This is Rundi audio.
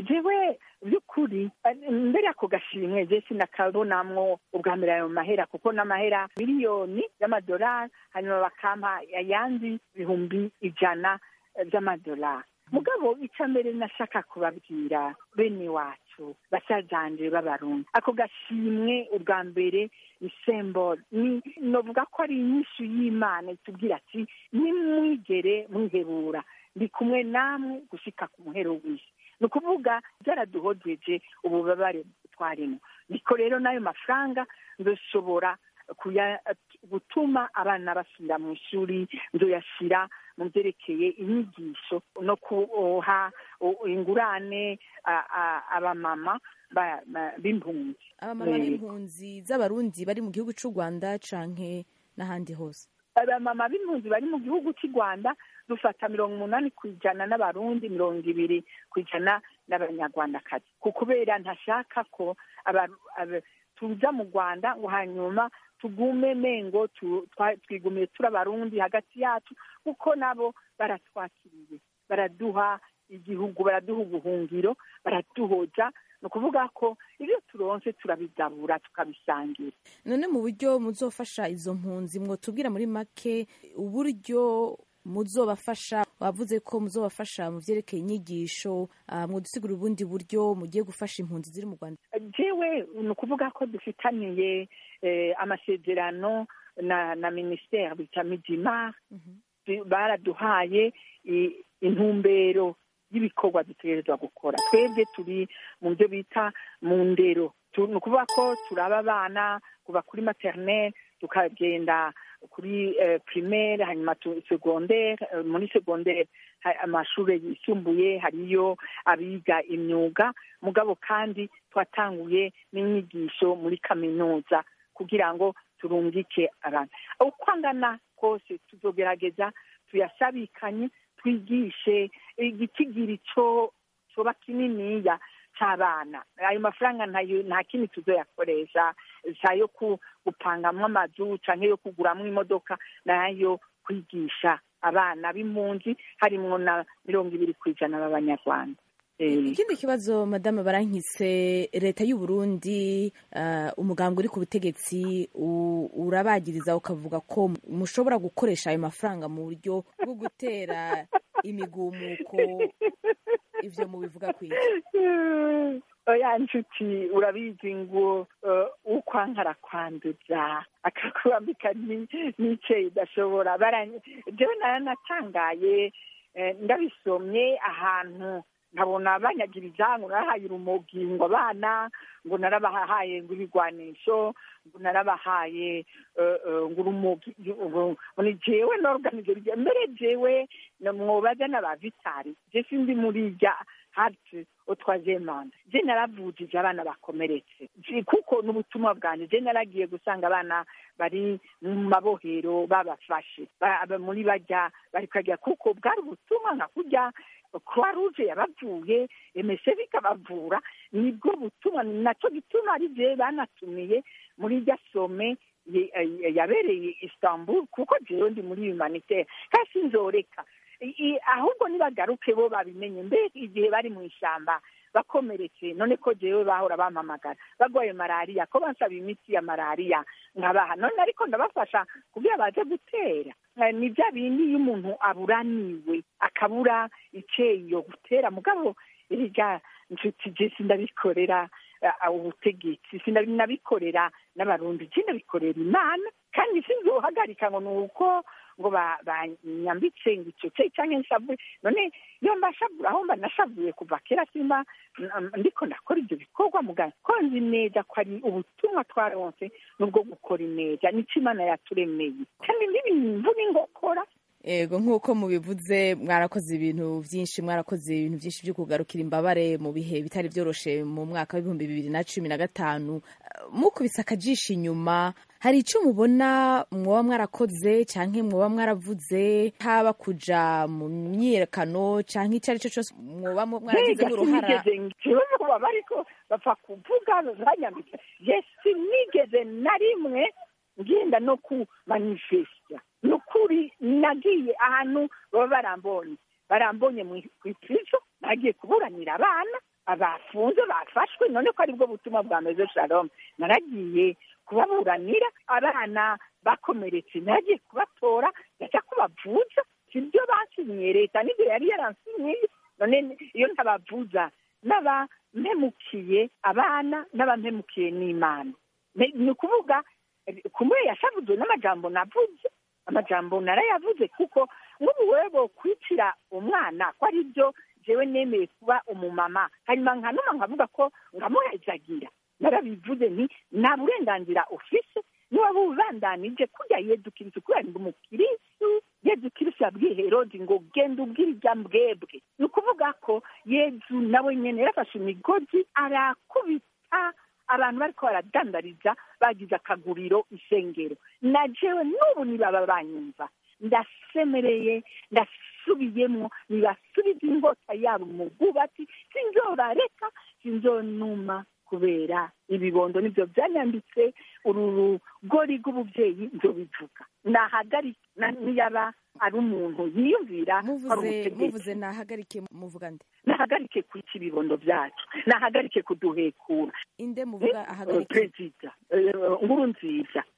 jewe by'ukuri mbere ako gashimwe je sinakabonamwo ubwa mbere ayo mahera kuko n'amahera miliyoni y'amadolari hanyuma bakampa ayandi bihumbi ijana by'amadolari mugabo icya mbere nashaka kubabwira bene wacu basazanje b'abarundi ako gashimwe ubwa mbere ni sembolo ni novuga ko ari inyishu y'imana itubwira ati nimwigere mwihebura ndi kumwe namwe gushika ku muhero w'isi ni ukuvuga byaraduhojeje ububabare twarimo niko rero n'ayo mafaranga ndoshobora gutuma abana basubira mu ishuri nzoyashyira mu byerekeye inyigisho no kuha ingurane abamama b'impunzi abamama b'impunzi z'abarundi bari mu gihugu cy'u rwanda canke n'ahandi hose abamama b'impunzi bari mu gihugu cy'u rwanda dufata mirongo umunani ku ijana n'abarundi mirongo ibiri ku ijana n'abanyarwandakazi ku kubera ntashaka ko tuza mu rwanda ngo hanyuma tugume mengo twigumiye turi abarundi hagati yacu kuko nabo baratwakiriye baraduha igihugu baraduha ubuhungiro baraduhoza ni ukuvuga ko ibyo turonse turabigabura tukabisangira none mu buryo muzofasha izo mpunzi mwotubwira muri make uburyo muzobafasha wavuze ko muzobafasha mu byerekeye inyigisho mwodusigura ubundi buryo mugiye gufasha impunzi ziri mu rwanda jewe ni ukuvuga ko dufitaniye amasezerano na na minisiteri bita midimar baraduhaye intumbero y'ibikorwa dutegerezwa gukora twebwe turi mu byo bita mu ndero ni ukuvuga ko turaba abana kuva kuri materineri tukagenda kuri primaire hanyuma segondere muri segondere amashuri yisumbuye hariyo abiga imyuga mugabo kandi twatanguye n'inyigisho muri kaminuza kugira ngo turungike abantu uko angana kose tuzogerageza tuyasabikanye twigishe igitigiri cyo coba kininiya cy'abana ayo mafaranga nta kindi tuzoyakoresha sayo gupangamwo amazu cyangwa yo kuguramo imodoka nayo kwigisha abana b'impunzi harimwo na mirongo ibiri ku ijana b'abanyarwanda ikindi kibazo madame barankise leta y'u Burundi umuganga uri ku butegetsi urabagiriza ukavuga ko mushobora gukoresha ayo mafaranga mu buryo bwo gutera imigumuko ibyo mubivuga ku iki oya nshuti urabizi ngo ukwankara kwanduza akakwambika n'ice idashobora jewe naranatangaye ndabisomye ahantu nkabona banyagiriza ngo narahaye urumogi ngo abana ngo narabahaye ngo ibigwanisho ngo narabahaye ngo urumogi ngo ni jewe n'organize mbere jewe mwobaza n'aba vitari je sindi muri rya hati utwaje manda je naravujije abana bakomeretse kuko n'ubutumwa bwanjye je naragiye gusanga abana bari mu mabohero babafashe muri bajya bari kajya kuko bwari ubutumwa nka kurya croix rouge yabavuye emese bikabavura nibwo butumwa nacyo gituma ari je banatumiye muri rya some yabereye istanbul kuko jewe ndi muri humanitaire kandi sinzoreka ahubwo nibagaruke bo babimenye mbere igihe bari mu ishyamba bakomeretse none ko jewe bahora bampamagara barwaye malariya ko bansaba imiti ya malariya nkabaha none ariko ndabafasha kugira baze gutera ni bya bindi iyo umuntu aburaniwe akabura icyeyo gutera mugabo irya nshuti je sindabikorera ubutegetsi sinabikorera n'abarundi je ndabikorera imana kandi sinzohagarika ngo ni uko ngo banyambitse ngo icyo cye cyangwa nshavuye none iyo mbashavura aho mba nashavuye kuva kera simba ndiko ndakora ibyo bikorwa muganga ko nzi neza ko ari ubutumwa twaronse n'ubwo gukora ineza nicyo imana yaturemeye kandi n'ibintu n'ingokora ego nk'uko mubivuze mwarakoze ibintu byinshi mwarakoze ibintu byinshi byo kugarukira imbabare mu bihe bitari byoroshe mu mwaka w'ibihumbi bibiri na cumi na gatanu mukubise akajisho inyuma hari icyo mubona mwoba mwarakoze cyangwa mwoba mwaravuze haba kuja mu myiyerekano cyangwa icyo ari cyo cyose mwoba mwaragizemo uruhara baba bariko bapfa kuvuga banyambitse yesi nigeze na rimwe ngenda no ku manifesita ni ukuri nagiye ahantu baba barambonye barambonye ku ipirizo nagiye kuburanira abana abafunze bafashwe none ko aribwo butumwa bwa mezo shalom naragiye kubaburanira abana bakomeretse naragiye kubatora ndajya kubavuza sibyo basinyiye leta nibyo yari yaransinyiye none iyo ntabavuza n'abampemukiye abana n'abampemukiye n'imana ni ukuvuga kumwe yashavuzwe n'amajambo navuze amajambo narayavuze kuko nk'ubu webo kwicira umwana ko ari byo jewe nemeye kuba umumama hanyuma nkanuma nkavuga ko ngamuhezagira narabivuze nti nta burenganzira ufise niba bubandanije kurya yedukiriza kubera ngo umukirisu yedukirisu yabwiye herodi ngo genda ubwira ibya mbwebwe ni ukuvuga ko yezu nawe nyene yarafashe imigozi arakubita abantu bariko baradandariza bagize akaguriro isengero na jewe n'ubu nibaba banyumva ndasemereye ndasubiyemo nibasubiza inkota yabo mu bwubatsi sinzorareka sinzonuma kubera ibibondo nibyo byanyambitse uru rugori rw'ubuvyeyi nzobivuga nahagarika niyaba ari umuntu yiyumvira muvuze muvuze nahagarike muvuga nde nahagarike kwica ibibondo byacu nahagarike kuduhekura inde muvuga ahagarike perezida nkuru nziza